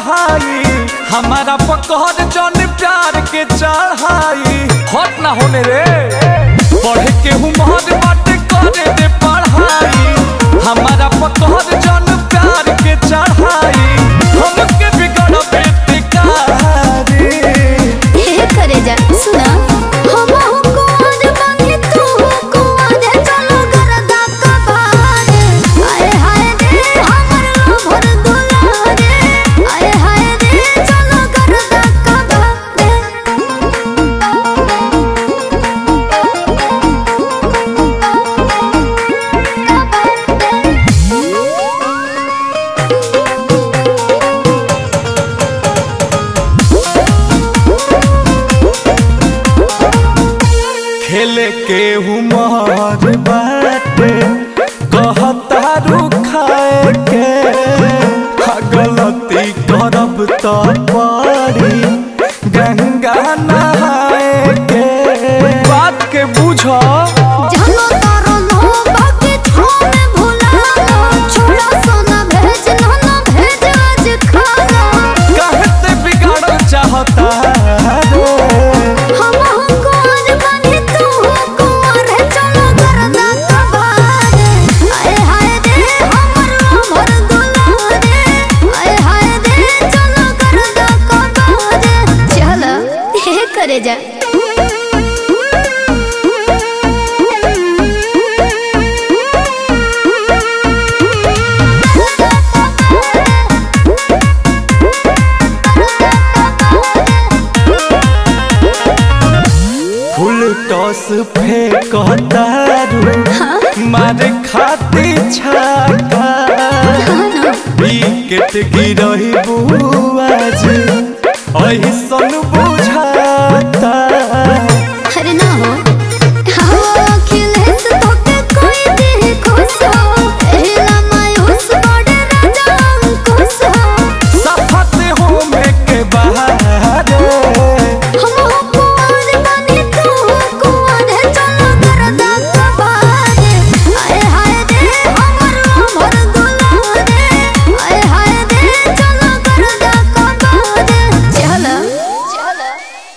पढ़ाई हमारा पकड़ जन प्यार के चढ़ाई हट ना होने रे पढ़े के उम्र बाटे करे दे पढ़ाई हमारा पकड़ जन प्यार के चढ़ाई हमके बिगड़ बेटिकारी हे करे जा सुना हम हो कुआर बानी तू हो कुआर चलो गरदा कबार आए हाय रे हमर लोभर दुलारे आए हाय रे चलो गरदा खेले के उमर बाटे कहता रुखाए के हा गलती करब तो पड़ी गंगा नहाए के बात के बुझ जानो तारो लो बाकी छोड़ भुला छोड़ा सोना भेज ना ना भेज आज खाना कहते बिगाड़ चाहता रे हम हो कुआर बानी तू हो कुआर चलो गरदा कबार आए हाय रे हमर लोभर दुलारे आए हाय रे चलो गरदा कबार चलो हे करे जा फुल टॉस फेंकता रू मारे खाती छाका विकेट गिरही बुआज ऐसन